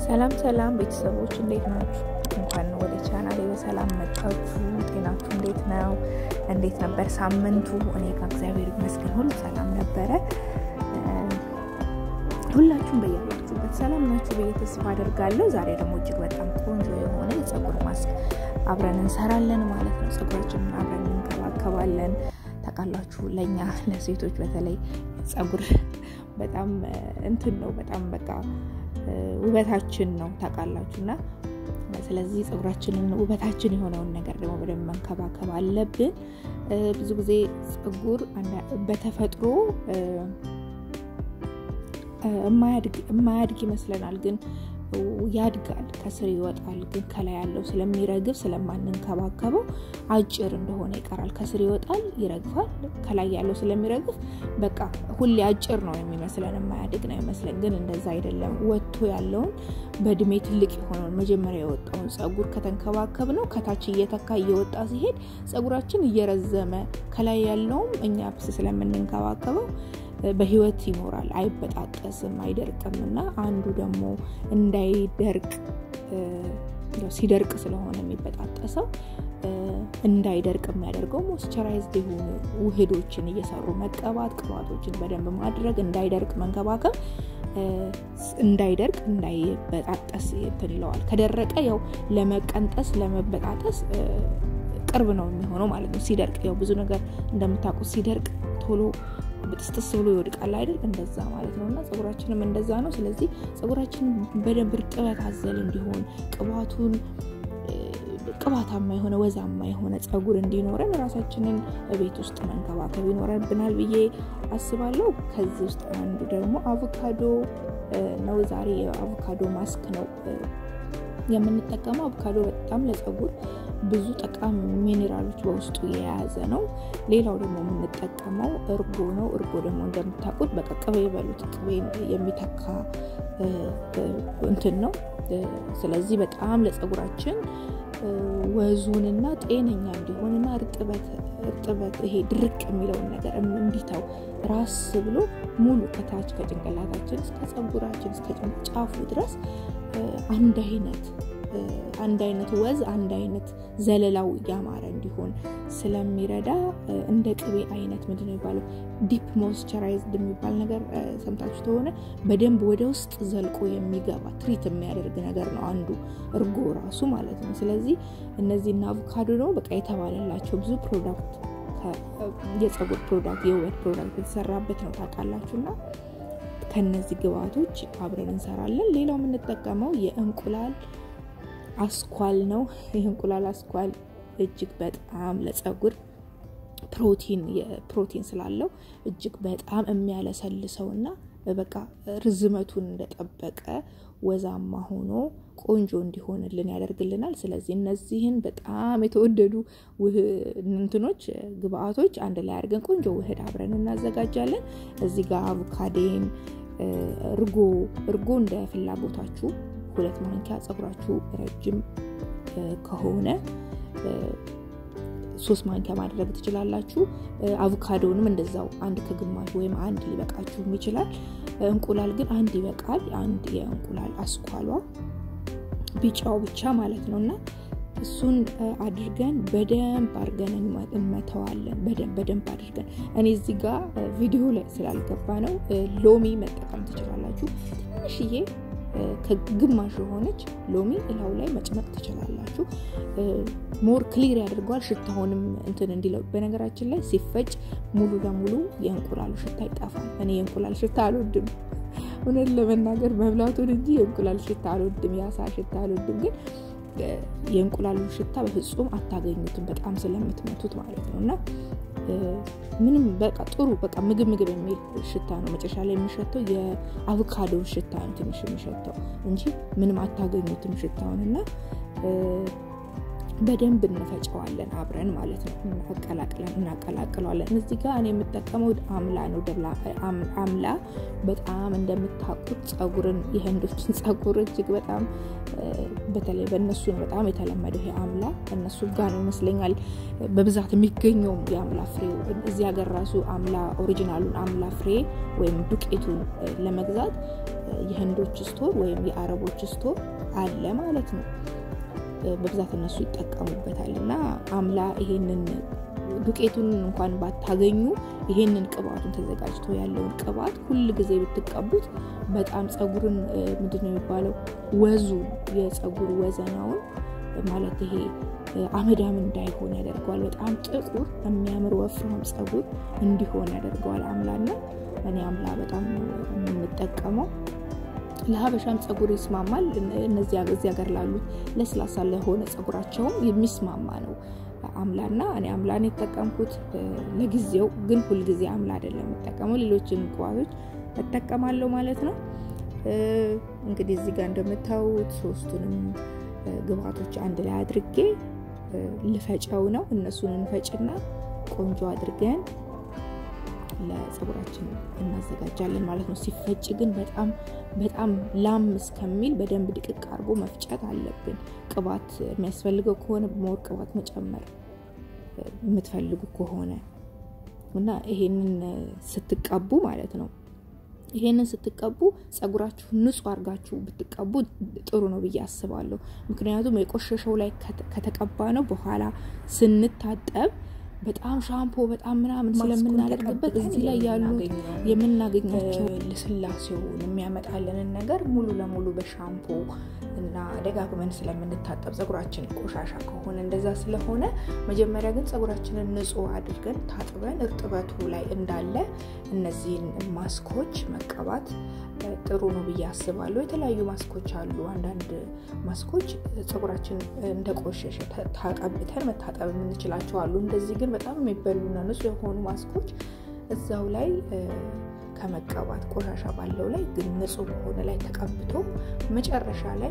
ሰላም ሰላም ቤተሰቦች እንዴት ናችሁ? እንኳን ወደ ቻናሌ በሰላም መጣችሁ። ጤናችሁ እንዴት ነው? እንዴት ነበር ሳምንቱ? እኔ ጋር እግዚአብሔር ይመስገን ሁሉ ሰላም ነበረ። ሁላችሁም በያላችሁበት ሰላም ናችሁ ብዬ ተስፋ አደርጋለሁ። ዛሬ ደግሞ እጅግ በጣም ቆንጆ የሆነ የፀጉር ማስክ አብረን እንሰራለን ማለት ነው። ፀጉራችንን አብረን እንከባከባለን። ታውቃላችሁ ለእኛ ለሴቶች በተለይ ፀጉር በጣም እንትን ነው በጣም በቃ ውበታችን ነው ታውቃላችሁ። እና ስለዚህ ፀጉራችንን ውበታችን የሆነውን ነገር ደግሞ በደንብ መንከባከብ አለብን። ብዙ ጊዜ ፀጉር በተፈጥሮ የማያድግ ይመስለናል ግን ያድጋል፣ ከስር ይወጣል። ግን ከላይ ያለው ስለሚረግፍ ስለማንንከባከበው አጭር እንደሆነ ይቀራል። ከስር ይወጣል፣ ይረግፋል። ከላይ ያለው ስለሚረግፍ በቃ ሁሌ አጭር ነው የሚመስለን፣ የማያድግ ነው ይመስለን። ግን እንደዛ አይደለም። ወጥቶ ያለውን በእድሜ ትልቅ የሆነውን መጀመሪያ የወጣውን ፀጉር ከተንከባከብ ነው ከታች እየተካ እየወጣ ሲሄድ ፀጉራችን እየረዘመ ከላይ ያለውም እኛ ብስ ስለምንንከባከበው በህይወት ይኖራል፣ አይበጣጠስም፣ አይደርቅም። እና አንዱ ደግሞ እንዳይደርቅ ሲደርቅ ስለሆነ የሚበጣጠሰው እንዳይደርቅ የሚያደርገው ሞስቸራይዝድ የሆኑ ውህዶችን እየሰሩ መቀባት፣ ቅባቶችን በደንብ ማድረግ፣ እንዳይደርቅ መንከባከብ፣ እንዳይደርቅ እንዳይበጣጠስ እንትን ይለዋል። ከደረቀ ያው ለመቀንጠስ ለመበጣጠስ ቅርብ ነው የሚሆነው ማለት ነው። ሲደርቅ ያው ብዙ ነገር እንደምታውቁት ሲደርቅ ቶሎ ብጥስጥስ ብሎ ይወድቃል አይደል? እንደዛ ማለት ነው። እና ፀጉራችንም እንደዛ ነው። ስለዚህ ፀጉራችን በደንብ እርጥበት አዘል እንዲሆን ቅባቱን ቅባታማ የሆነ ወዛማ የሆነ ፀጉር እንዲኖረን ራሳችንን ቤት ውስጥ መንከባከብ ይኖረብናል ብዬ አስባለሁ። ከዚህ ውስጥ አንዱ ደግሞ አቮካዶ ነው። ዛሬ የአቮካዶ ማስክ ነው የምንጠቀመው። አቮካዶ በጣም ለፀጉር ብዙ ጠቃሚ ሚኔራሎች በውስጡ የያዘ ነው። ሌላው ደግሞ የምንጠቀመው እርጎ ነው። እርጎ ደግሞ እንደምታውቁት በቃ ቅቤ የበሉት ቅቤ የሚተካ እንትን ነው። ስለዚህ በጣም ለፀጉራችን ወዙንና ጤነኛ እንዲሆንና እርጥበት ይሄ ድርቅ የሚለውን ነገር እንዲተው ራስ ብሎ ሙሉ ከታች ከጭንቅላታችን እስከ ፀጉራችን እስከ ጫፉ ድረስ አንድ አይነት አንድ አይነት ወዝ አንድ አይነት ዘለላው ያማረ እንዲሆን ስለሚረዳ እንደ ቅቤ አይነት ምንድን ነው የሚባለው ዲፕ ሞይስቸራይዝድ የሚባል ነገር ሰምታችሁ ከሆነ በደንብ ወደ ውስጥ ዘልቆ የሚገባ ትሪት የሚያደርግ ነገር ነው አንዱ እርጎ ራሱ ማለት ነው። ስለዚህ እነዚህና አቮካዶ ነው በቃ የተባለላቸው ብዙ ፕሮዳክት የፀጉር ፕሮዳክት የውበት ፕሮዳክት የተሰራበት ነው ታውቃላችሁ እና ከነዚህ ግብአቶች አብረን እንሰራለን። ሌላው የምንጠቀመው የእንቁላል አስኳል ነው። ይህ እንቁላል አስኳል እጅግ በጣም ለፀጉር ፕሮቲን ፕሮቲን ስላለው እጅግ በጣም የሚያለሰልሰው እና በቃ ርዝመቱን እንደጠበቀ ወዛማ ሆኖ ቆንጆ እንዲሆንልን ያደርግልናል። ስለዚህ እነዚህን በጣም የተወደዱ እንትኖች ግብአቶች አንድ ላይ አድርገን ቆንጆ ውህድ አብረን እናዘጋጃለን። እዚህ ጋር አቮካዴን፣ እርጎ እርጎ እንደ ፍላጎታችሁ ሁለት ማንኪያ ፀጉራችሁ ረጅም ከሆነ ሶስት ማንኪያ ማድረግ ትችላላችሁ። አቮካዶንም እንደዛው አንድ ከግማሽ ወይም አንድ ሊበቃችሁም ይችላል። እንቁላል ግን አንድ ይበቃል። አንድ የእንቁላል አስኳሏ ቢጫው ብቻ ማለት ነው እና እሱን አድርገን በደንብ አድርገን እንመተዋለን። በደንብ በደንብ አድርገን እኔ እዚህ ጋር ቪዲዮ ላይ ስላልገባ ነው ሎሚ መጠቀም ትችላላችሁ። ትንሽዬ ከግማሽ የሆነች ሎሚ እላው ላይ መጭመቅ ትችላላችሁ። ሞር ክሊር ያደርገዋል ሽታውንም እንትን እንዲለው። በነገራችን ላይ ሲፈጭ ሙሉ ለሙሉ የእንቁላሉ ሽታ ይጠፋል። እኔ የእንቁላል ሽታ አልወድም እውነት ለመናገር መብላቱን እንጂ የእንቁላል ሽታ አልወድም፣ የአሳ ሽታ አልወድም። ግን የእንቁላሉ ሽታ በፍጹም አታገኙትም፣ በጣም ስለምትመቱት ማለት ነው እና ምንም በቃ ጥሩ በቃ ምግብ ምግብ የሚል ሽታ ነው። መጨረሻ ላይ የሚሸተው የአቮካዶ ሽታ ነው ትንሽ የሚሸተው እንጂ ምንም አታገኙትም ሽታውን እና በደንብ እንፈጨዋለን አብረን ማለት ነው። አቀላቅለን እናቀላቅለዋለን። እዚህ ጋር እኔ የምጠቀመው አምላ ነው። አምላ በጣም እንደምታውቁት ጸጉርን የህንዶችን ጸጉር እጅግ በጣም በተለይ በእነሱ ነው በጣም የተለመደው ይሄ አምላ እነሱ ጋር ነው ይመስለኛል በብዛት የሚገኘውም የአምላ ፍሬው። እዚህ ሀገር ራሱ አምላ ኦሪጂናሉን አምላ ፍሬ ወይም ዱቄቱን ለመግዛት የህንዶች ስቶር ወይም የአረቦች ስቶር አለ ማለት ነው። በብዛት እነሱ ይጠቀሙበታል እና አምላ ይሄንን ዱቄቱን እንኳን ባታገኙ ይሄንን ቅባቱን ተዘጋጅቶ ያለውን ቅባት ሁል ጊዜ ብትቀቡት በጣም ጸጉርን ምንድን ነው የሚባለው ወዙ የጸጉር ወዘናውን ማለት ይሄ አመዳም እንዳይሆን ያደርገዋል። በጣም ጥቁር የሚያምር ወፍራም ጸጉር እንዲሆን ያደርገዋል አምላና እኔ አምላ በጣም የምንጠቀመው ለሀበሻም ጸጉር ይስማማል። እነዚህ እዚህ ሀገር ላሉት ለስላሳ ለሆነ ጸጉራቸውም የሚስማማ ነው አምላና እኔ አምላን የተጠቀምኩት ለጊዜው፣ ግን ሁልጊዜ አምላ አይደለም የምጠቀመው ሌሎችን ቅባቶች እጠቀማለሁ ማለት ነው። እንግዲህ እዚህ ጋር እንደምታዩት ሶስቱንም ግብአቶች አንድ ላይ አድርጌ ልፈጨው ነው። እነሱን እንፈጭና ቆንጆ አድርገን ለጸጉራችን እናዘጋጃለን ማለት ነው። ሲፈጭ ግን በጣም በጣም ላም እስከሚል በደንብ ድቅቅ አድርጎ መፍጨት አለብን። ቅባት የሚያስፈልገው ከሆነ ሞር ቅባት መጨመር የምትፈልጉ ከሆነ እና ይሄንን ስትቀቡ ማለት ነው ይሄንን ስትቀቡ ጸጉራችሁ ንጹህ አድርጋችሁ ብትቀቡ ጥሩ ነው ብዬ አስባለሁ። ምክንያቱም የቆሸሸው ላይ ከተቀባ ነው በኋላ ስንታጠብ በጣም ሻምፖ በጣም ምናምን ስለምናደርግበት እዚህ ላይ ያሉ የምናገኛቸው ልስላሴውን የሚያመጣልንን ነገር ሙሉ ለሙሉ በሻምፖ እና ደጋግመን ስለምንታጠብ ጸጉራችን ቆሻሻ ከሆነ እንደዛ ስለሆነ መጀመሪያ ግን ጸጉራችንን ንጹህ አድርገን ታጥበን እርጥበቱ ላይ እንዳለ እነዚህን ማስኮች መቀባት ጥሩ ነው ብዬ አስባለሁ። የተለያዩ ማስኮች አሉ። አንዳንድ ማስኮች ጸጉራችን እንደቆሸሸ ታቀብተን መታጠብ የምንችላቸው አሉ። እንደዚህ ግን በጣም የሚበሉና ንጹህ የሆኑ ማስኮች እዛው ላይ ከመቀባት ቆሻሻ ባለው ላይ ግን ንጹህ በሆነ ላይ ተቀብቶ መጨረሻ ላይ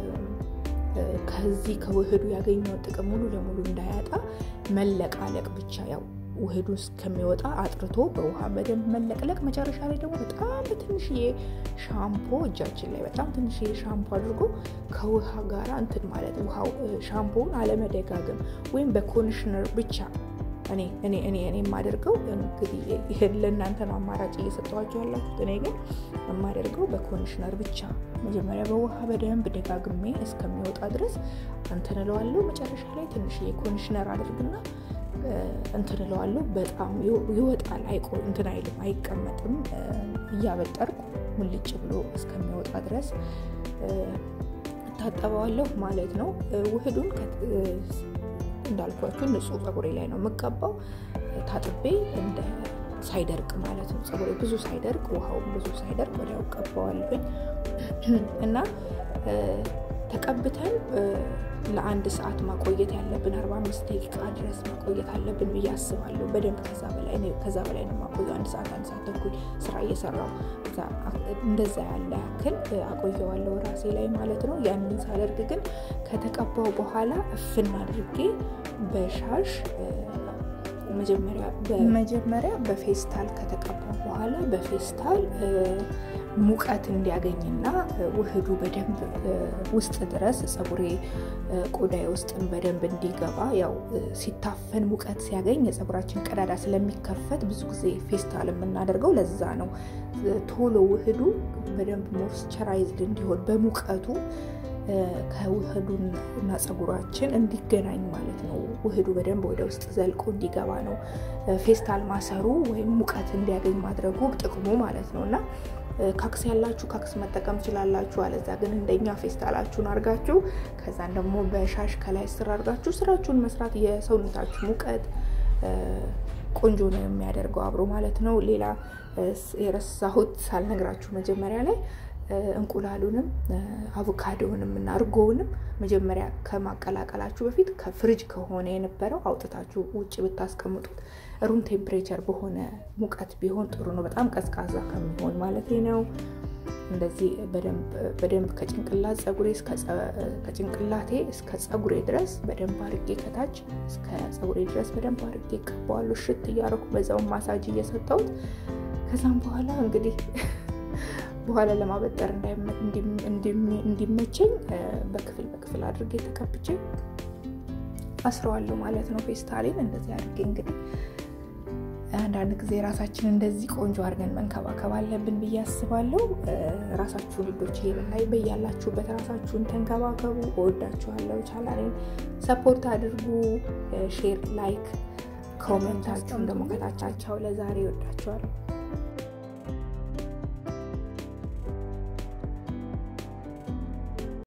ከዚህ ከውህዱ ያገኘውን ጥቅም ሙሉ ለሙሉ እንዳያጣ መለቃለቅ ብቻ ያው ውህዱ እስከሚወጣ አጥርቶ በውሃ በደንብ መለቅለቅ፣ መጨረሻ ላይ ደግሞ በጣም በትንሽዬ ሻምፖ እጃችን ላይ በጣም ትንሽዬ ሻምፖ አድርጎ ከውሃ ጋር እንትን ማለት ውሃው ሻምፖውን አለመደጋገም ወይም በኮንዲሽነር ብቻ እኔ እኔ እኔ እኔ የማደርገው እንግዲህ ይህን ለእናንተ ነው አማራጭ እየሰጠኋቸው ያላችሁት። እኔ ግን የማደርገው በኮንዲሽነር ብቻ መጀመሪያ በውሃ በደንብ ደጋግሜ እስከሚወጣ ድረስ እንትን እለዋለሁ። መጨረሻ ላይ ትንሽዬ ኮንዲሽነር አድርግና እንትን እለዋለሁ። በጣም ይወጣል፣ አይቆ እንትን አይልም፣ አይቀመጥም። እያበጠርኩ ሙልጭ ብሎ እስከሚወጣ ድረስ እታጠበዋለሁ ማለት ነው። ውህዱን እንዳልኳችሁ ንጹህ ፀጉሬ ላይ ነው የምቀባው። ታጥቤ እንደ ሳይደርቅ ማለት ነው። ፀጉሬ ብዙ ሳይደርቅ ውሃውን ብዙ ሳይደርቅ ወዲያው ቀባዋለሁኝ እና ተቀብተን ለአንድ ሰዓት ማቆየት ያለብን አርባ አምስት ደቂቃ ድረስ ማቆየት አለብን ብዬ አስባለሁ። በደንብ ከዛ በላይ ከዛ በላይ ነው ማቆየው። አንድ ሰዓት አንድ ሰዓት ተኩል ስራ እየሰራው እንደዛ ያለ ያክል አቆየዋለሁ ራሴ ላይ ማለት ነው። ያንን ሳደርግ ግን ከተቀባው በኋላ እፍን አድርጌ በሻሽ መጀመሪያ በፌስታል ከተቀባው በኋላ በፌስታል ሙቀት እንዲያገኝና ውህዱ በደንብ ውስጥ ድረስ ፀጉሬ ቆዳዬ ውስጥን በደንብ እንዲገባ ያው ሲታፈን ሙቀት ሲያገኝ የፀጉራችን ቀዳዳ ስለሚከፈት ብዙ ጊዜ ፌስታል የምናደርገው ለዛ ነው። ቶሎ ውህዱ በደንብ ሞይስቸራይዝድ እንዲሆን በሙቀቱ ከውህዱና ፀጉራችን እንዲገናኝ ማለት ነው። ውህዱ በደንብ ወደ ውስጥ ዘልቆ እንዲገባ ነው ፌስታል ማሰሩ ወይም ሙቀት እንዲያገኝ ማድረጉ ጥቅሙ ማለት ነው እና ካክስ ያላችሁ ካክስ መጠቀም ትችላላችሁ። አለዛ ግን እንደኛ ፌስታላችሁን አርጋችሁ ከዛን ደግሞ በሻሽ ከላይ ስር አርጋችሁ ስራችሁን መስራት የሰውነታችሁ ሙቀት ቆንጆ ነው የሚያደርገው አብሮ ማለት ነው። ሌላ የረሳሁት ሳልነግራችሁ መጀመሪያ ላይ እንቁላሉንም አቮካዶንም እና እርጎውንም መጀመሪያ ከማቀላቀላችሁ በፊት ከፍሪጅ ከሆነ የነበረው አውጥታችሁ ውጭ ብታስቀምጡት ሩም ቴምፕሬቸር በሆነ ሙቀት ቢሆን ጥሩ ነው። በጣም ቀዝቃዛ ከሚሆን ማለት ነው። እንደዚህ በደንብ ከጭንቅላት ፀጉሬ ከጭንቅላቴ እስከ ፀጉሬ ድረስ በደንብ አርጌ ከታች እስከ ፀጉሬ ድረስ በደንብ አርጌ ቀባዋለሁ። ሽት እያረኩ በዛውን ማሳጅ እየሰጠሁት ከዛም በኋላ እንግዲህ በኋላ ለማበጠር እንዲመቸኝ በክፍል በክፍል አድርጌ ተቀብቼ አስረዋለሁ ማለት ነው። ፌስታሌን እንደዚህ አድርጌ እንግዲህ አንዳንድ ጊዜ ራሳችን እንደዚህ ቆንጆ አድርገን መንከባከብ አለብን ብዬ አስባለሁ። ራሳችሁን ልጆች ላይ በያላችሁበት ራሳችሁን ተንከባከቡ። እወዳችኋለሁ። ቻናሌን ሰፖርት አድርጉ። ሼር፣ ላይክ፣ ኮሜንታችሁን ደግሞ ከታቻቸው ለዛሬ እወዳችኋለሁ።